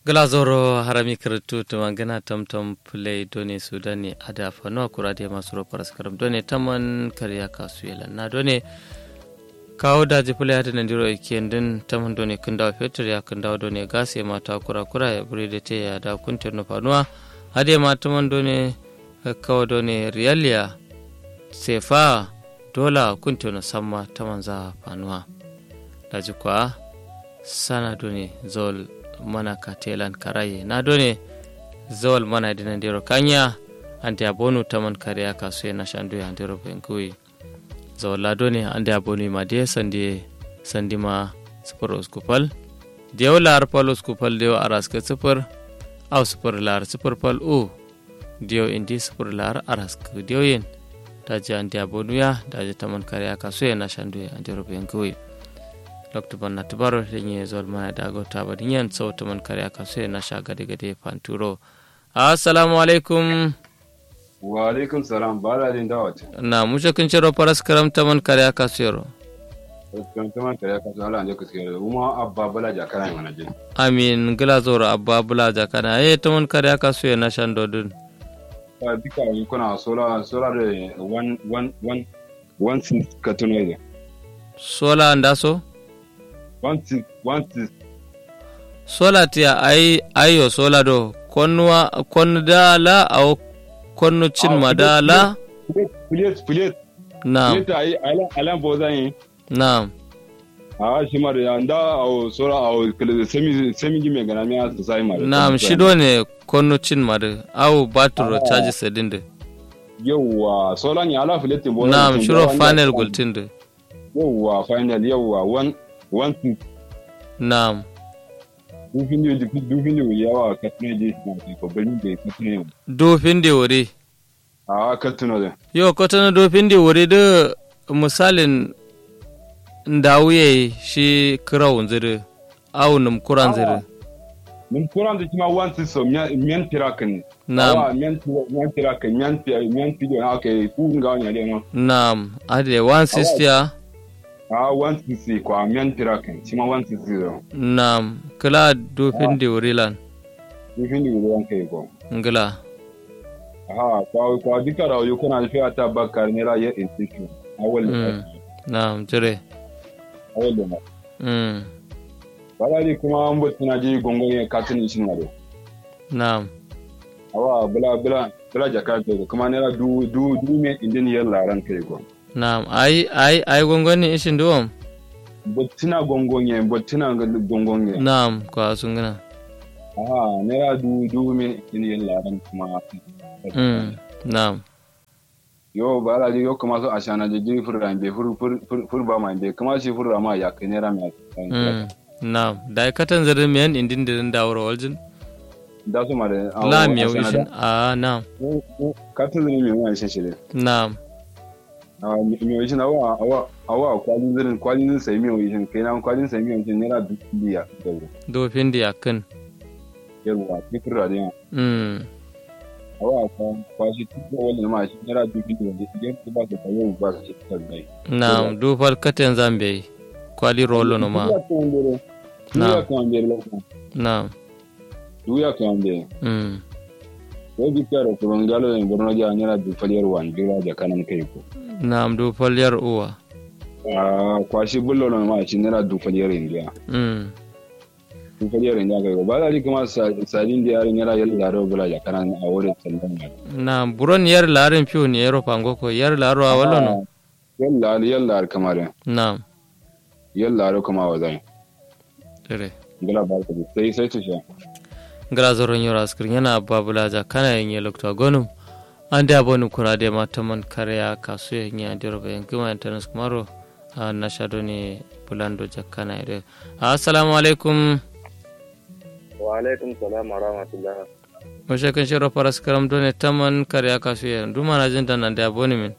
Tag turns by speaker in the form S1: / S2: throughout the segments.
S1: glazoro harami kirtu tuma gana tamtam play done sudani ada fano kurade masu ropar skaram done taman kariya kasu yelan na done kawo daji play hata nan diro ikendin taman done kindawa fetur ya kindawa done gas ya mata kura kura ya buri da te ya da kuntir no fanuwa hade ma taman done kawo done riyalia sefa dola kuntir no samma taman za fanuwa daji kwa sana done zol mana ka telan karaye na done zawal mana dinan dero kanya ante abonu taman kariya kasu na shandu ya dero benkui zawal la done ande abonu ma de sandi sandi ma sifar uskupal dew lar pal uskupal dew aras ke sifar au sifar lar sifar pal u dew indi sifar lar aras ke dew yin daji ante abonu ya daji taman kariya kasu na shandu ya dero benkui dr banna tubaro renye zol mana dago taba dinyan sautu man kare aka sai na sha gade gade fanturo assalamu alaikum
S2: wa alaikum salam bala din dawat
S1: na mushe kun ciro paras karam taman kare aka sayro
S2: kan taman kare aka sayro anje kuskere uma abba bala jakana mana jin
S1: amin gila zoro abba bula jakana eh taman kare aka sayo na shan dodun
S2: ta dika yi kuna sola sola da one one one one six katunoide
S1: sola ndaso
S2: one six one six
S1: sola tiya ai ayo sola do konnuwa konnu dala aw konnu cin madala
S2: plate plate
S1: na'am
S2: plate ai alan alan bozan yi
S1: na'am
S2: a shi ma da nda aw sola aw kele semi semi gime gana mi asa sai ma
S1: na'am shido ne konnu cin madu aw baturo charge sedinde
S2: yawa sola ni ala plate bozan
S1: na'am shiro final gultinde
S2: yawa final yawa one one six
S1: na'am
S2: dufin da dufin da yawa katune je ko bari da katune
S1: dofin da wuri
S2: a katune da
S1: yo kotana dofin da wuri da misalin ndawuye shi kirawun ziri awu num kuran ziri
S2: min kuran da kima wanti so miyan tirakin
S1: na'am
S2: miyan miyan tirakin miyan miyan fido na kai ku ga wani ne no
S1: na'am ade 160 ya
S2: a wanti si ko miyan tirakin kima wanti si do
S1: na'am kila dofin da wuri lan
S2: dufin da ruwan kai ko
S1: ngila
S2: aha kwa kwa dika da yo kuna fiya ta bakar ne ra ya institution awal
S1: Mm. na'am jire
S2: awal da
S1: mm.
S2: balali kuma an bot na je gongon ya katin shi na do
S1: na'am
S2: awa bula bula bula jaka to kuma ne ra du du du me indin yar laran kai ko
S1: na'am ai ai ai gongoni ishin duwam
S2: bottina gongonye bottina gongonye
S1: na'am kwa sun gina
S2: aha naira du du min in yin laran kuma
S1: mm. na'am
S2: yo ba la yo kuma so ashana je ji furra be fur fur fur ba ma be kuma shi furra ma ya kai naira mai
S1: mm. na'am da katan zirin miyan indin dirin dawar waljin
S2: da su ma da
S1: la miyau ishin a na'am
S2: ka ta zini mai wani shi ne
S1: na'am
S2: a mai wani na awa awa awa kwalin zirin kwalin zirin sai mai wani kai na kwalin sai mai wani naira du biya da
S1: dofin da yakin
S2: yarwa ki furra da yawa
S1: mm.
S2: awa kwa kwashi tuko wani ma shi naira du biya da idan ku ba ka tayo ba ka shi ta zai
S1: na'am dufal katen zambe kwali rolo no ma
S2: Duya kan bere lokacin.
S1: na'am
S2: Duya kan bere.
S1: mm.
S2: Ko bi karo ko ngalo en borno ja nyara du faliyar wan gira ja kanan kai ko.
S1: na'am dufal yar uwa
S2: Ah kwashi bullo no ma shi nara du faliyar india.
S1: mm.
S2: Du faliyar india kai ko. Ba da kuma sadin da yarin yara yalla da bula ja kanan a wurin sallan ma.
S1: na'am buron yar larin fiyo ne yaro pango ko yar laro a wala no
S2: Yalla yalla kamar
S1: na'am
S2: yalla ro kuma wa zai.
S1: dire
S2: Gala ba ka sai sai tusha.
S1: ngara zoron yoro askrin yana babulaja kana yin yelok to gonum ande abonu kurade mataman karya kasu yin ya diro bayan kuma internet kumaro a na shado ne bulando jakkana ire assalamu alaikum
S3: wa alaikum salam wa rahmatullah
S1: mo shekan shiro paras karam done taman karya kasu yin duma na jin dan ande aboni min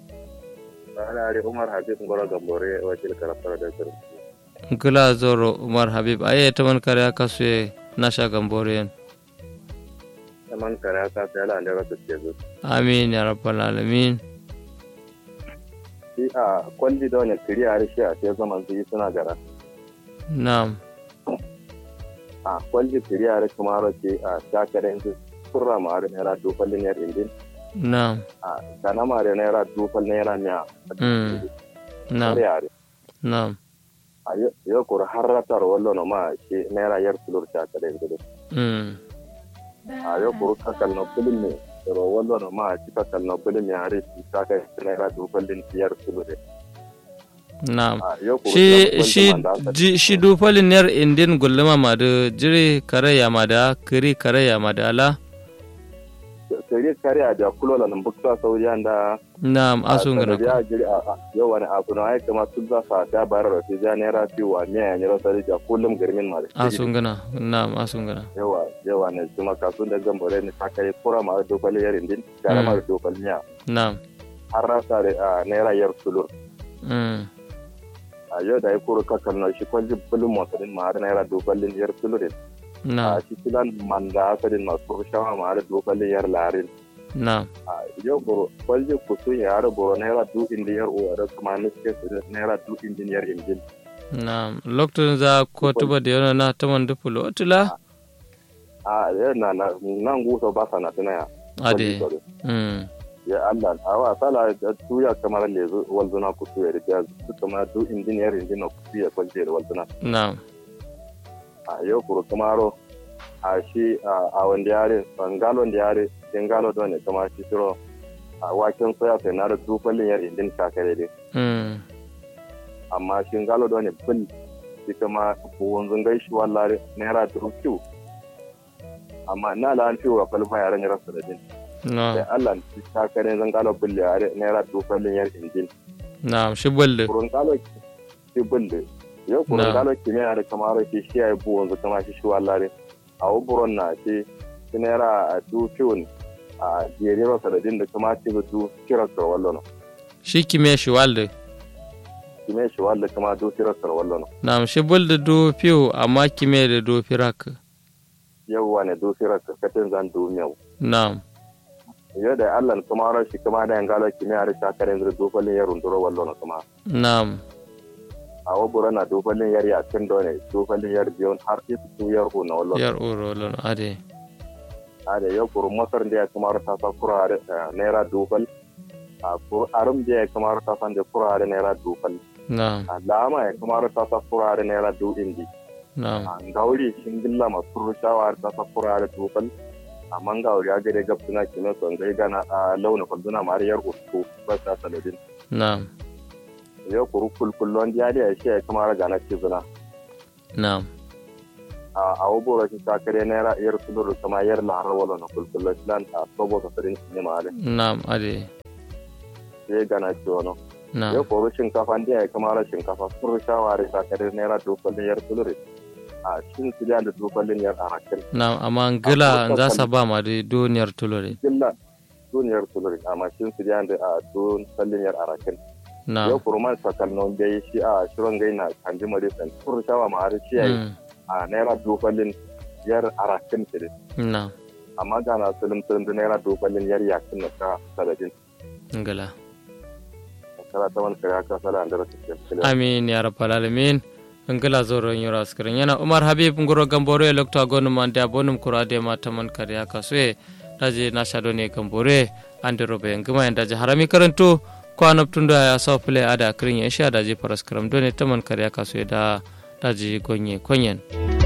S3: ana ari umar habib ngoro gambore wajil karafara da sir
S1: ngila zoro umar habib aye taman karya kasu yin na sha gambore yin
S3: man kare ka sai ala da rasu ke zu
S1: amin ya rabbal alamin
S3: shi a kwalli da wani kiri a rishi a sai zaman su yi suna gara
S1: na'am
S3: a kwalji kiriya da kuma race a shakaren su kurra ma da naira dufal naira indin
S1: na'am
S3: a kana ma da naira dufal naira miya
S1: Mm. na'am
S3: yare
S1: na'am
S3: a yau kur har ratar wallo na ma shi naira yar tulur shakaren su
S1: mm
S3: a yau kur kakal na bulin ne ro wallo na ma shi kakal na bulin ne har shi shakaren naira dufal din yar tulur
S1: na'am
S3: a yau kur
S1: shi shi ji- shi dufalin yar indin gulluma ma da jiri kare ya ma da kiri kare ya ma da ala
S3: kare kare a da kulola nan bukta sauriyan da
S1: na'am asun gana ko
S3: ya jiri a yau wani abu na aika ma sun zafa ta bayar da ta naira biyu wa miya ya nyira sarari da kullum garmin ma da
S1: asun gana na'am asun gana
S3: yawa yawa ne kuma kasun da gambare ne ta kai kura ma da dokal yarin din gara ma da dokal miya
S1: na'am
S3: har rasa da a naira yar sulur
S1: mm
S3: a yau da ya kuro kakan na shi kwanji bulun motsarin ma har naira dokalin yar sulurin a
S1: na'am
S3: shi kilan manda asalin masu rushawa ma har dokalin yar larin
S1: na'am
S3: a yau boro kwanji kusun ya har boro naira du indin yar uwa da kuma nuske su naira du indin yar indin
S1: na'am lokacin za ko tuba da yana na taman dupulo otula
S3: a yau na na nan gusa ba sa na tunaya
S1: ade mm
S3: ya Allah a wa sala da tuya kamar lezu walzuna kusu ya riga su kamar du indin yar indin na kusu ya kwalje da walzuna
S1: na'am
S3: a yau kuro kamaro a shi a wanda yare bangalo da yare bengalo da ne kama shi shiro a waken soya sai na da dufalin yar indin shakare dai
S1: mm
S3: amma shi galo da ne bil shi kama wanzun gaishi wallare naira dubu kiwu amma na la an ciwo falfa yaran ya rasa da din sai
S1: na'am
S3: Allah shi shakare zan galo bil yare naira dufalin yar indin
S1: na'am shi balle
S3: kurun galo shi bil yau kurun
S1: Na.
S3: galo kimiyya da kamar shi shi ya yi bu wanzu kama shi shi wallare a wuburon na ce shi naira a du kiwun a jere rasa da din da kama ce da du kirar wallo
S1: shi kime shi walde
S3: kime shi wallo kama du kirar wallo
S1: na'am shi bulde do piu amma kime da do firak
S3: yau wane du kirar katin zan du miyau
S1: na'am
S3: yau da allah kuma ran shi kuma da yangala kimiyya da shakarin zai dofalin ya runduro wallo na kuma
S1: na'am
S3: a wabura na dofalin yar ya tun dole dofalin yar biyon har ita su yar na wallo
S1: yar uro lon ade
S3: a da yau kuru masar da ya kuma ta sa kura da naira dofal a kuru arum da ya kuma ta san da kura da naira dofal
S1: na'am
S3: a lama ya kuma ta sa kura da naira du indi
S1: na'am
S3: a gauri shingilla masu rushawa ta sa kura da dofal amma gauri ya gade gab suna kimin son gai gana a launa kwalduna ma har yar uku ba ta saladin
S1: na'am
S3: yau kuru kulkullon ya da ya shi ya kuma raga na cizuna
S1: na'am
S3: a abubuwa shi ta kare naira iyar sulur kama yar lahar wala na kulkullon shi lan a sobo ta sarin shi ne ma'adin
S1: na'am ade
S3: sai gana ci wani yau
S1: na'am
S3: kuru shinkafa da ya kama ra shinkafa sun rushawa da ta kare naira dokwallin yar sulur a shin su da dokwallin yar arakin
S1: na'am amma ngila za sa ba ma da duniyar tulore
S3: gilla duniyar sulur amma shin su da a dokwallin yar arakin yau
S1: na'am
S3: kuru man sakal non gai shi a shirin gai na kanji marisan sun rushawa ma'adin shi ya yi
S1: Mm,
S3: a naira dokwallin yar arakin shi
S1: na'am
S3: amma ga na sulum sulum da naira dokwallin yar yakin na ka saladin
S1: ngila
S3: kala ta man kare aka sala andara ta
S1: amin ya rabbal alamin ngila zoro nyura skrin yana umar habib ngoro gambore lokta gonu man da bonum kurade ma taman kariya kasue daje na shado ne gambore ande robe ngima en daje harami karanto ko anab tunda ya so pele ada krin ya sha daje paras karam done taman kariya kasue da daje gonye konyen